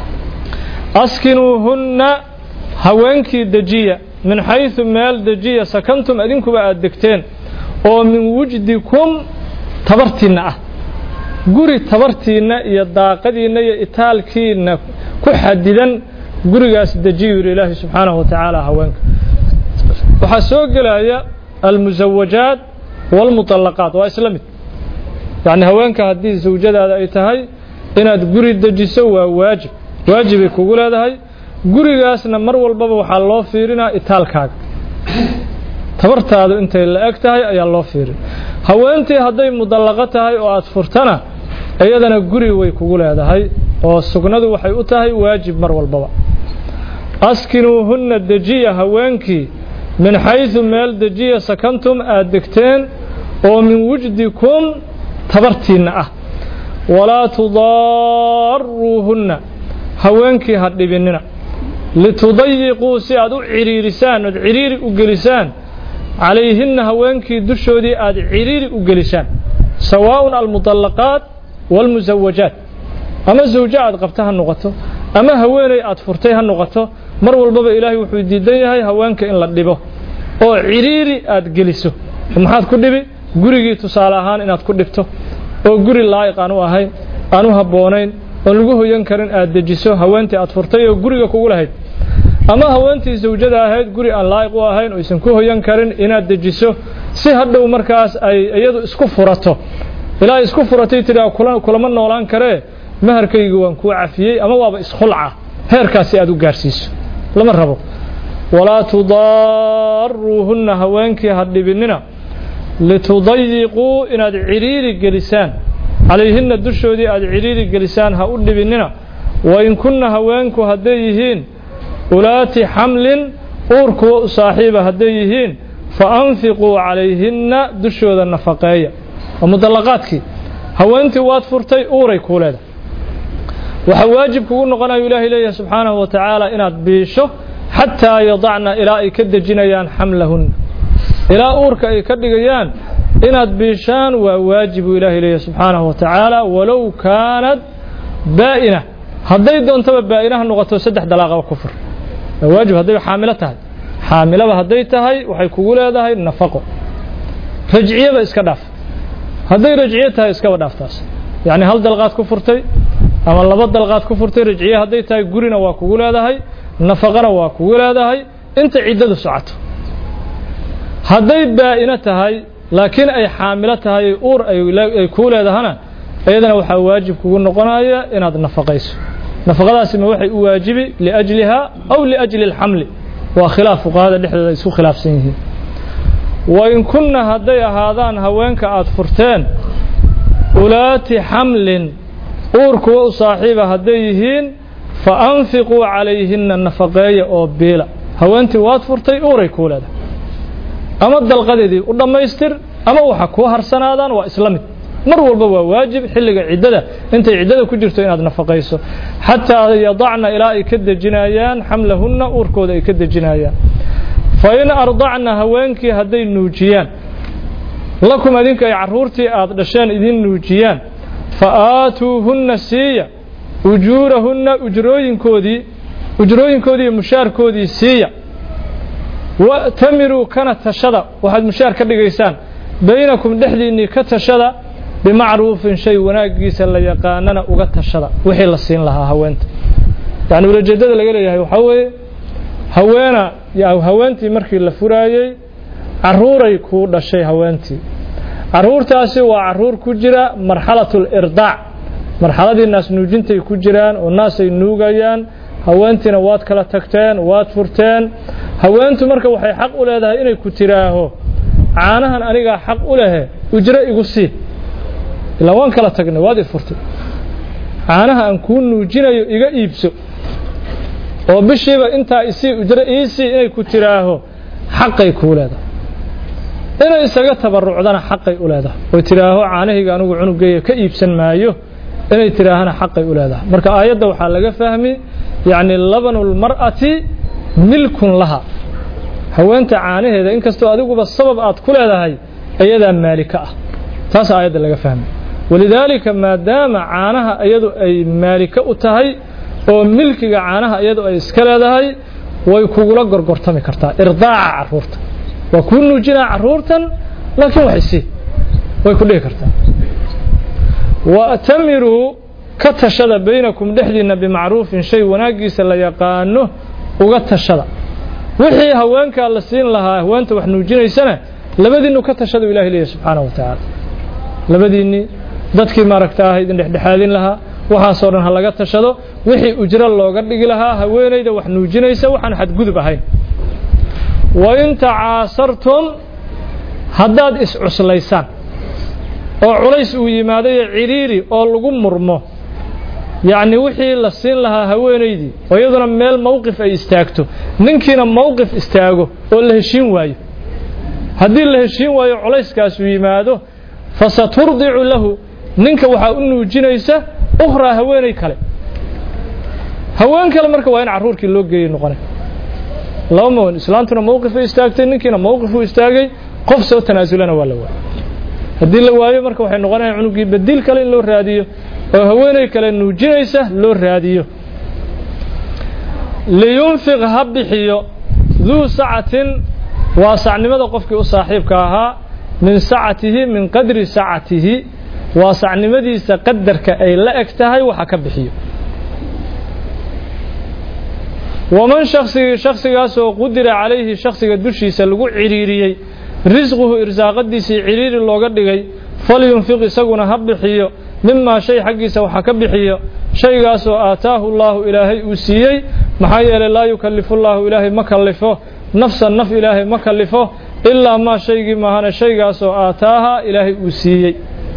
askinuuhunna haweenkii dejiya min xayثu meel dejiya sakantum adinkuba aad degteen oo min wujdikum tabartiinna ah guri tabartiinna iyo daaqadiinna iyo itaalkiinna ku xadidan gurigaas dejiyu yidhi ilaahi subxaanahu wa tacaala haweenka waxaa soo gelaya almusawajaat wاlmuطalaqaat waa isla mid yacni haweenka haddii zawjadaada ay tahay inaad guri dejiso waa waajib waajibay kugu leedahay gurigaasna mar walbaba waxaa loo fiirinaa itaalkaaga tabartaadu intay la eg tahay ayaa loo fiirin haweentii hadday mudallaqo tahay oo aad furtana iyadana guri way kugu leedahay oo sugnadu waxay u tahay waajib mar walbaba askinuuhunna dejiya haweenkii min xaysu meel dejiya sakantum aad degteen oo min wujdikum tabartiinna ah walaa tudaaruuhunna haweenkii ha dhibinina litudayiquu si aad u ciriirisaan ood ciriiri u gelisaan calayhinna haweenkii dushoodii aad ciriiri u gelisaan sawaaءun almudallaqaat wاlmusawajaat ama zawjo aad qabta ha noqoto ama haweeney aad furtay ha noqoto mar walbaba ilaahay wuxuu diidan yahay haweenka in la dhibo oo ciriiri aad geliso maxaad ku dhibi gurigii tusaale ahaan inaad ku dhibto oo guri laa'iq aan u ahayn aan u habboonayn oon lagu hoyan karin aad dejiso haweentii aad furtay oo guriga kugu lahayd ama haweentii zawjada ahayd guri aan laa'iq u ahayn oo aysan ku hoyan karin inaad dejiso si hadhow markaas ay iyadu isku furato ilaa isku furatay tidhaa kulama noolaan karee maharkaygu waan kuu cafiyey ama waaba iskhulca heerkaasi aad u gaarsiiso lama rabo walaa tudaaruuhunna haweenkii ha dhibinina litudayiquu inaad ciriiri gelisaan calayhinna dushoodii aad ciriiri gelisaan ha u dhibinina wain kunna haweenku hadday yihiin ulaati xamlin uur kuwa u saaxiiba hadday yihiin fa anfiquu calayhinna dushooda nafaqeeya waa mudallaqaadkii haweentii waad furtay uuray kuu leedahay waxaa waajib kugu noqonayu ilaahay leeyahay subxaanahu wa tacaala inaad biisho xataa yadacna ilaa ay ka dejinayaan xamlahunna ilaa uurka ay ka dhigayaan inaad biishaan waa waajib buu ilaahay leeyahay subxaanahu wa tacaala walow kaanad baa'ina hadday doontaba baa'inaha noqoto saddex dalaaqaba ku fur waa waajib hadday xaamilo tahay xaamilaba hadday tahay waxay kugu leedahay nafaqo rajciyaba iska dhaaf hadday rajciye tahay iskaba dhaaftaas yacni hal dalqaad ku furtay ama laba dalqaad ku furtay rajciye hadday tahay gurina waa kugu leedahay nafaqana waa kugu leedahay inta ciddadu socoto hadday baa'ino tahay laakiin ay xaamilo tahay uur ay kuu leedahana iyadana waxaa waajib kugu noqonaya inaad nafaqayso nafaqadaasi ma waxay u waajibi liajliha aw liajli اlxamli waa khilaaf fuqahada dhexdooda ay isku khilaafsan yihiin wain kunna hadday ahaadaan haweenka aad furteen ulaati xamlin uur kuwa u saaxiiba hadday yihiin fa anfiquu calayhinna nafaqeeya oo biila haweentii waad furtay uuray kuu leedahay ama dalqadeedii u dhammaystir ama waxa kuu harsanaadaan waa isla mid mar walba waa waajib xilliga ciddada intay ciddada ku jirto inaad nafaqayso xataa yadacna ilaa ay ka dejinayaan xamlahunna uurkooda ay ka dejinayaan fa in ardacna haweenkii hadday nuujiyaan lakum adinka ay carruurtii aad dhasheen idin nuujiyaan fa aatuuhunna siiya ujuurahunna ujrooyinkoodii ujrooyinkoodii iyo mushaarkoodii siiya wa'tamiruu kana tashada waxaad mushaar ka dhigaysaan baynakum dhexdiinnii ka tashada bimacruufin shay wanaaggiisa la yaqaanana uga tashada wixii la siin lahaa haweenta yacni ulajeeddada laga leeyahay waxaa weeye haweena haweentii markii la furaayey carruuray kuu dhashay haweentii carruurtaasi waa carruur ku jira marxalatu lirdaac marxaladii naas nuujintay ku jiraan oo naasay nuugayaan haweentiina waad kala tagteen waad furteen haweentu marka waxay xaq u leedahay inay ku tiraaho caanahan anigaa xaq u lehe ujro igu sii ilaa waan kala tagnay waad i furtay caanaha aan kuu nuujinayo iga iibso oo bishiiba intaa isii ujro iisii inay ku tiraaho xaqay kuu leedahay inay isaga tabarucdana xaqay u leedahay oy tidhaaho caanahayga anigu cunugeeya ka iibsan maayo inay tidhaahana xaqay u leedahay marka aayadda waxaa laga fahmi yacni labanulmar'ati milkun laha haweenta caanaheeda inkastoo adiguba sabab aad ku leedahay iyadaa maalika ah taas aayadda laga fahmay walidaalika maadaama caanaha iyadu ay maalika u tahay oo milkiga caanaha iyadu ay iska leedahay way kugula gorgortami kartaa irdaaca carruurta waa kuu nuujinaa carruurtan laakiin waxay sii way ku dhihi kartaa wa'tamiruu ka tashada baynakum dhexdiinna bimacruufin shay wanaaggiisa la yaqaano uga tashada wixii haweenkaa la siin lahaa haweenta wax nuujinaysana labadiinnu ka tashadu ilahi leeyahy subxaanahu wa tacaala labadiinnii dadkii maaragta ah idin dhexdhexaadin lahaa waxaasoo dhan ha laga tashado wixii ujro looga dhigi lahaa haweenayda wax nuujinaysa waxaan xadgudub ahayn wain tacaasartum haddaad iscuslaysaan oo culays uu yimaadayo cidhiiri oo lagu murmo yacni wixii la siin lahaa haweenaydii oo iyaduna meel mowqif ay istaagto ninkiina mowqif istaago oo la heshiin waayo haddii la heshiin waayo culayskaasuu yimaado fasaturdicu lahu ninka waxaa u nuujinaysa ukhraa haweenay kale haween kale marka waa in carruurkii loo geeyey noqonay laba mawan islaantuna mowqifay istaagtay ninkiina mowqifuu istaagay qof soo tanaasulana waa la waayay haddii la waayo marka waxay noqonayaan cunugii badiil kale in loo raadiyo oo haweenay kale nuujinaysa loo raadiyo liyunfiq ha bixiyo duu sacatin waa sacnimada qofkii u saaxiibka ahaa min sacatihi min qadri sacatihi waa sacnimadiisa qadarka ay la eg tahay waxa ka bixiyo waman shaksigii shaksigaasoo qudira calayhi shaksiga dushiisa lagu cidhiiriyey risquhu irsaaqadiisii cidhiiri looga dhigay falyunfiq isaguna ha bixiyo mimaa shay xaggiisa waxa ka bixiyo shaygaasoo aataahu llaahu ilaahay uu siiyey maxaa yeelay laa yukallifu llaahu ilaahay ma kallifo nafsan naf ilaahay ma kallifo ilaa maa shaygii maahane shaygaasoo aataaha ilaahay uu siiyey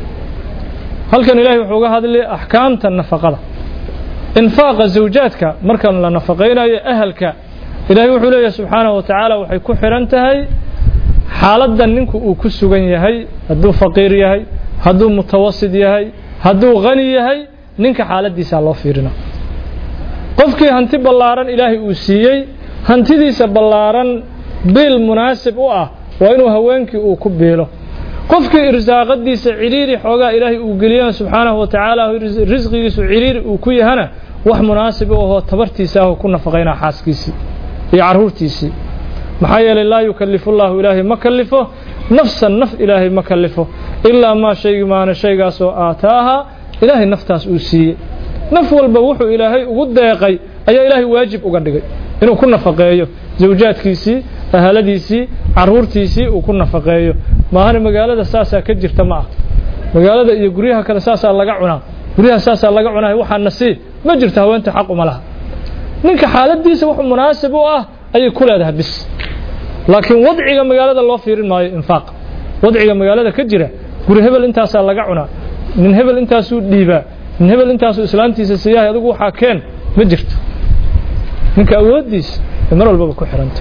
halkan ilaahay wuxuu uga hadlay axkaamta nafaqada infaaqa zawjaadka markan la nafaqaynayo ahalka ilaahay wuxuu leeyahay subxaanahu wa tacaala waxay ku xidhan tahay xaaladdan ninku uu ku sugan yahay hadduu faqiir yahay hadduu mutawasid yahay hadduu hani yahay ninka xaaladdiisaa loo fiirina qofkii hanti ballaaran ilaahay uu siiyey hantidiisa ballaaran biil munaasib u ah waa inuu haweenkii uu ku biilo qofkii irsaaqadiisa cidhiiri xoogaa ilaahay uu geliyana subxaanahu wa tacaala risqigiisu cidhiiri uu ku yahana wax munaasib u ahoo tabartiisa ahu ku nafaqaynaa xaaskiisii iyo carruurtiisii maxaa yeelay laa yukallifu llaahu ilaahay ma kallifo nafsan naf ilaahay ma kallifo ilaa maa shaygii maana shaygaasoo aataaha ilaahay naftaas uu siiyey naf walba wuxuu ilaahay ugu deeqay ayaa ilaahay waajib uga dhigay inuu ku nafaqeeyo zawjaadkiisii ahaladiisii carruurtiisii uu ku nafaqeeyo maahana magaalada saasaa ka jirta ma ah magaalada iyo guryaha kale saasaa laga cunaa guryaha saasaa laga cunaa waxaa nasiib ma jirto haweenta xaq uma laha ninka xaaladiisa wax munaasib u ah ayay ku leedahay bis laakiin wadciga magaalada loo fiirin maayo infaaq wadciga magaalada ka jira guri hebel intaasaa laga cunaa nin hebel intaasuu dhiibaa nin hebel intaasuu islaantiisa siiyahay adigu waxaa keen ma jirto ninka awooddiisa ay mar walbaba ku xihanta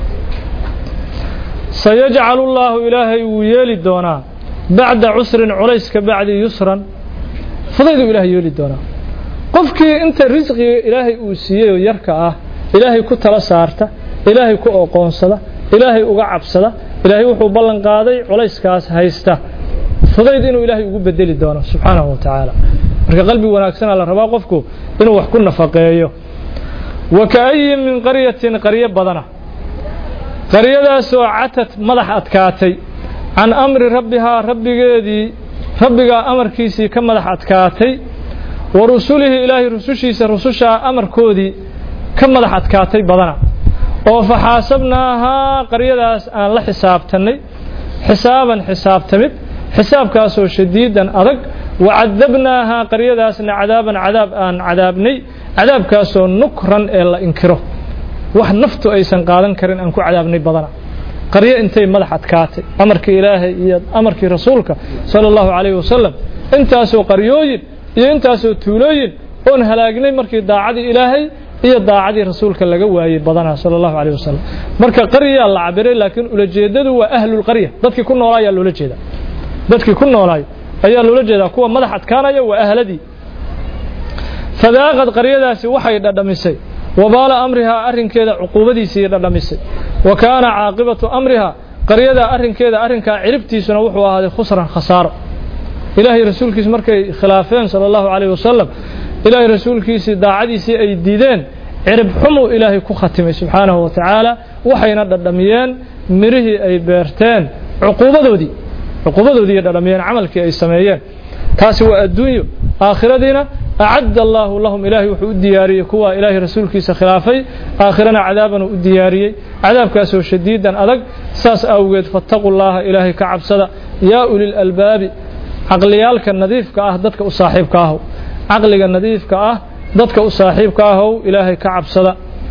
sayajcalu llaahu ilaahay wuu yeeli doonaa bacda cusrin culays ka bacdi yusran fudayduu ilahay yeeli doonaa qofkii inta risqiga ilaahay uu siiyey oo yarka ah ilaahay ku tala saarta ilaahay ku oqoonsada ilaahay uga cabsada ilaahay wuxuu ballan qaaday culayskaas haysta fudayd inuu ilaahay ugu bedeli doono subxaanahu wa tacaala marka qalbi wanaagsanaa la rabaa qofku inuu wax ku nafaqeeyo wa ka'ayin min qaryatin qaryo badana qaryadaasoo catad madax adkaatay can amri rabbihaa rabbigeedii rabbigaa amarkiisii ka madax adkaatay wa rusulihi ilaahay rusushiisa rusushaa amarkoodii ka madax adkaatay badana oo faxaasabnaahaa qaryadaas aan la xisaabtannay xisaaban xisaabtamid xisaabkaasoo shadiidan adag wa cadabnaahaa qaryadaasna cadaaban cadaab aan cadaabnay cadaabkaasoo nukran ee la inkiro wax naftu aysan qaadan karin aan ku cadaabnay badana qaryo intay madax adkaatay amarkii ilaahay iyo amarkii rasuulka sala allahu calayhi wasalam intaasoo qaryooyin iyo intaasoo tuulooyin oon halaagnay markii daacadii ilaahay iyo daacadii rasuulka laga waayey badanaa sala allahu calayh wasalam marka qaryaa la cabiray laakiin ulajeeddadu waa ahlulqarya dadkii ku noolaa ayaa loola jeedaa dadkii ku noolaay ayaa loola jeedaa kuwa madax adkaanaya waa ahladii fadaaqad qaryadaasi waxay dhadhamisay wabaala amrihaa arrinkeeda cuquubadiisii dhadhamisay wa kaana caaqibatu amrihaa qaryadaa arrinkeeda arrinkaa ciribtiisuna wuxuu ahaaday khusran khasaaro ilaahay rasuulkiisi markay khilaafeen sala allahu calayh wasalam ilaahay rasuulkiisii daacadiisii ay diideen cirib xumuu ilaahay ku khatimay subxaanahu wa tacaala waxayna dhadhamiyeen mirihii ay beerteen cuquubadoodii cuquubadoodii ay dhadhamiyeen camalkii ay sameeyeen taasi waa adduunyo aakhiradiina acadda allaahu lahum ilaahay wuxuu u diyaariyey kuwa ilaahay rasuulkiisa khilaafay aakhirana cadaabanuu u diyaariyey cadaabkaasoo shadiidan adag saas awgeed fattaquu llaaha ilaahay ka cabsada yaa ulil albaabi caqliyaalka nadiifka ah dadka u saaxiibka ahu caqliga nadiifka ah dadka u saaxiibka ahow ilaahay ka cabsada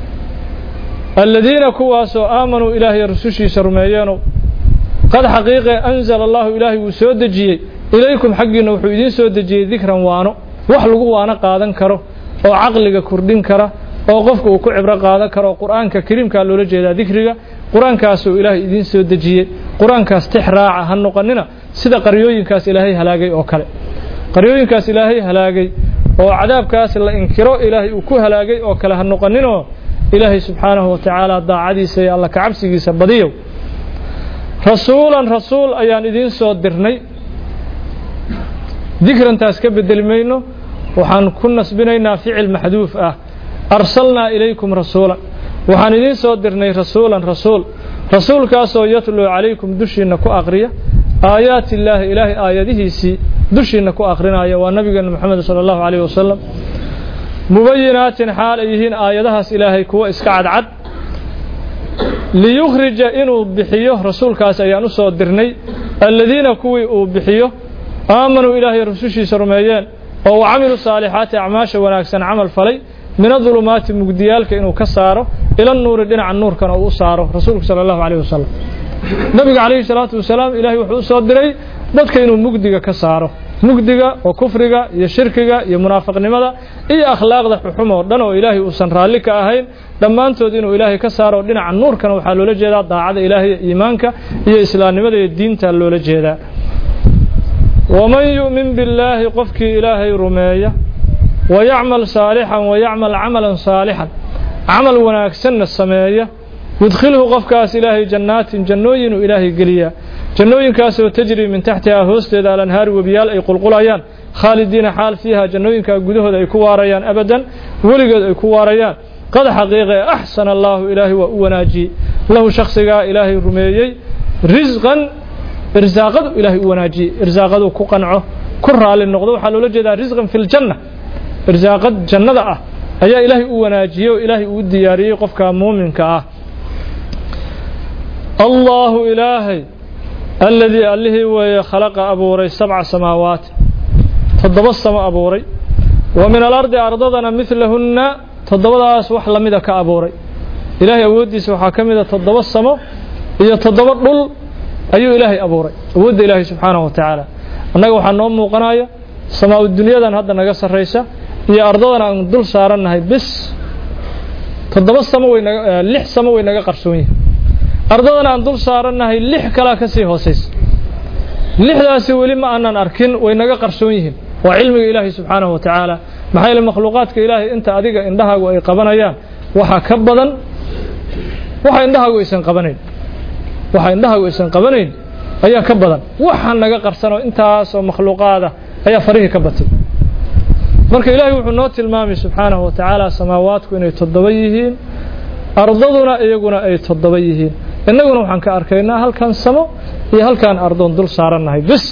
aladiina kuwaasoo aamanuu ilaahay rusushiisa rumeeyeenow qad xaqiiqe anzala allahu ilaahay wuu soo dejiyey ilaykum xaggiinna wuxuu idiin soo dejiyey dikran waano wax lagu waano qaadan karo oo caqliga kordhin kara oo qofka uu ku cibro qaadan karo qur'aanka kariimkaa loola jeedaa dikriga qur-aankaasuu ilaahay idiin soo dejiyey qur-aankaas tix raaca ha noqonina sida qaryooyinkaas ilaahay halaagay oo kale qaryooyinkaas ilaahay halaagay oo cadaabkaas la inkiro ilaahay uu ku halaagay oo kale ha noqoninoo ilaahay subxaanahu wa tacaala daacadiisa iyo alla kacabsigiisa badiyow rasuulan rasuul ayaan idiin soo dirnay dikrantaas ka bedeli mayno waxaan ku nasbinaynaa ficil maxduuf ah arsalnaa ilaykum rasuulan waxaan idiin soo dirnay rasuulan rasuul rasuulkaasoo yatluu calaykum dushiinna ku aqriya aayaati illaahi ilaahay aayadihiisii dushiinna ku aqrinaya waa nabigeena moxamed sala allahu calayh wasalam mubayinaatin xaal ay yihiin aayadahaas ilaahay kuwa iska cadcad liyukhrija inuu bixiyo rasuulkaas ayaan u soo dirnay aladiina kuwii uu bixiyo aamanuu ilaahay rusushiisa rumeeyeen oo wa camiluu saalixaati acmaasha wanaagsan camal falay min adulumaati mugdiyaalka inuu ka saaro ila nuuri dhinaca nuurkana uu u saaro rasuulku sala allahu calayh wasalam nabiga calayhi salaatu wasalaam ilaahay wuxuu u soo diray dadka inuu mugdiga ka saaro mugdiga oo kufriga iyo shirkiga iyo munaafiqnimada iyo akhlaaqda xuxum oo dhan oo ilaahay uusan raalli ka ahayn dhammaantood inuu ilaahay ka saaro dhinaca nuurkana waxaa loola jeedaa daacada ilaahay iyo iimaanka iyo islaamnimada iyo diinta loola jeedaa waman yu'min billaahi qofkii ilaahay rumeeya wayacmal saalixan wayacmal camalan saalixan camal wanaagsanna sameeya yudkhilhu qofkaas ilaahay jannaatin jannooyinuu ilaahay geliyaa jannooyinkaasoo tajri min taxtihaa hoosteeda alanhaari webiyaal ay qulqulayaan khaalidiina xaal fiiha jannooyinkaa gudahooda ay ku waarayaan abadan weligood ay ku waarayaan qad xaqiiqe axsana allaahu ilaahay waa u wanaajiyey lahu shakhsigaa ilaahay rumeeyey risqan irsaaqadu ilaahay u wanaajiyey irsaaqaduu ku qanco ku raali noqdo waxaa loola jeedaa risqan fi ljanna irsaaqad jannada ah ayaa ilaahay u wanaajiyey oo ilaahay uu diyaariyey qofka muuminka ah allaahu ilaahay alladii allihii weeye khalaqa abuuray sabca samaawaati toddoba samo abuuray wa min alardi ardadana midlahunna toddobadaas wax lamida ka abuuray ilaahay awooddiisa waxaa ka mida toddoba samo iyo toddoba dhul ayuu ilaahay abuuray awoodda ilaahay subxaanahu wa tacaala annaga waxaa noo muuqanaya samaa-u dunyadan hadda naga sarraysa iyo ardadan aan dul saarannahay bis toddoba samo way naga lix samo way naga qarsoon yihin ardadan aan dul saarannahay lix kalaa ka sii hoosaysa lixdaasi weli ma aanan arkin way naga qarsoon yihiin waa cilmiga ilaahay subxaanahu wa tacaala maxaa yeele makhluuqaadka ilaahay inta adiga indhahaagu ay qabanayaan waxaa ka badan waxa indhahaagu aysan qabanayn waxa indhahaagu aysan qabanayn ayaa ka badan waxaa naga qarsanoo intaasoo makhluuqaada ayaa farihii ka batay marka ilaahay wuxuu noo tilmaamay subxaanahu wa tacaala samaawaadku inay toddoba yihiin ardaduna iyaguna ay toddoba yihiin innaguna waxaan ka arkaynaa halkan samo iyo halkaan ardoon dul saarannahay bis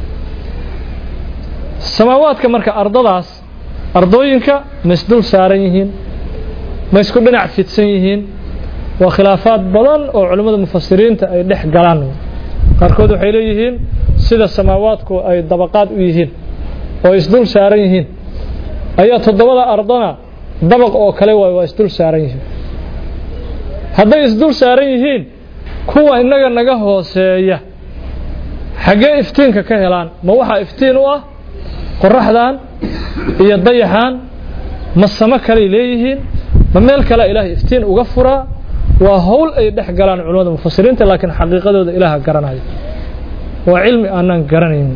samaawaadka marka ardadaas ardooyinka ma isdul saaran yihiin ma isku dhinac fidsan yihiin waa khilaafaad badan oo culimmada mufasiriinta ay dhex galaan qaarkood waxay leeyihiin sida samaawaadku ay dabaqaad u yihiin oo isdul saaran yihiin ayaa toddobada ardana dabaq oo kale waay waa isdul saaran yihiin hadday isdul saaran yihiin kuwa innaga naga hooseeya xaggee iftiinka ka helaan ma waxaa iftiin u ah qoraxdan iyo dayaxan ma samo kaley leeyihiin ma meel kalea ilaahay iftiin uga furaa waa howl ay dhex galaan culimmada mufasiriinta laakiin xaqiiqadooda ilaaha garanaya waa cilmi aanaan garanayn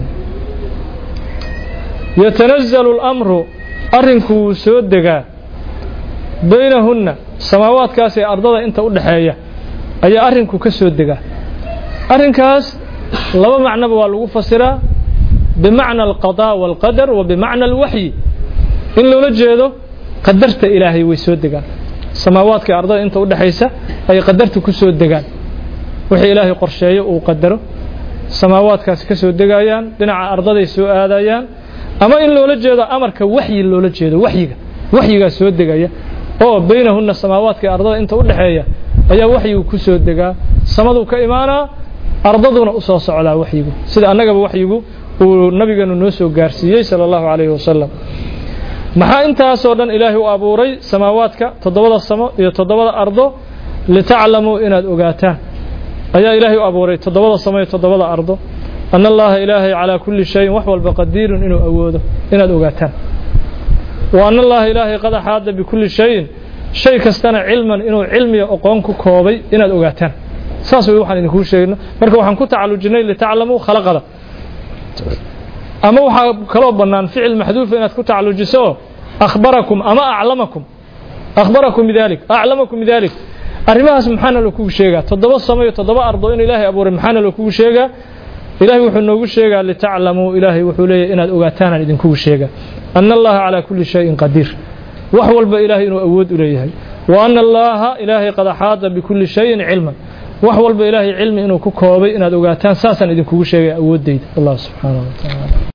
yatanazalu اlamru arrinku wuu soo degaa baynahunna samaawaadkaas ee ardada inta u dhexeeya ayaa arrinku ka soo degaa arrinkaas laba macnoba waa lagu fasiraa bimacna alqadaa waalqadar wa bimacna alwaxyi in loola jeedo qadarta ilaahay way soo degaan samaawaadka ardada inta u dhexaysa ay qadarta ku soo degaan wixii ilaahay qorsheeyo uu qadaro samaawaadkaasi ka soo degayaan dhinaca ardaday soo aadayaan ama in loola jeedo amarka waxyi loola jeedo waxyiga waxyigaa soo degaya oo baynahunna samaawaadka ardada inta u dhexeeya ayaa waxyigu ku soo degaa samaduu ka imaanaa ardaduna u soo socdaa waxyigu sida annagaba waxyigu uu nabigeenu noo soo gaarsiiyey sala allahu calayhi wasalam maxaa intaasoo dhan ilaahay u abuuray samaawaadka toddobada samo iyo toddobada ardo litaclamuu inaad ogaataan ayaa ilaahay u abuuray toddobada samo iyo toddobada ardo ana allaha ilaahay calaa kulli shayin wax walba qadiirun inuu awoodo inaad ogaataan wa ana allaha ilaahay qad axaada bikulli shayin shay kastana cilman inuu cilmiga oqoon ku koobay inaad ogaataan saas way waxaan idinkuu sheegno marka waxaan ku tacalujinay litaclamuu khalaqada ama waxaa kaloo bannaan ficil maxduufa inaad ku tacalujiso oo akhbarakum ama aclamakum akhbarakum bidalik aclamakum bidalik arrimahaas maxaana loo kugu sheegaa toddoba samo iyo toddoba ardo in ilaahay abuuray maxaana loo kugu sheegaa ilaahay wuxuu noogu sheegaa litaclamuu ilaahay wuxuu leeyahy inaad ogaataanaan idinkugu sheegaa ana allaha calaa kulli shayin qadiir wax walba ilaahay inuu awood u leeyahay wa ana allaaha ilaahay qad axaada bikulli shayin cilman wax walba ilaahay cilmi inuu ku koobay inaad ogaataan saasaan idinkugu sheegaya awooddayda allah subxaanahu wa tacaala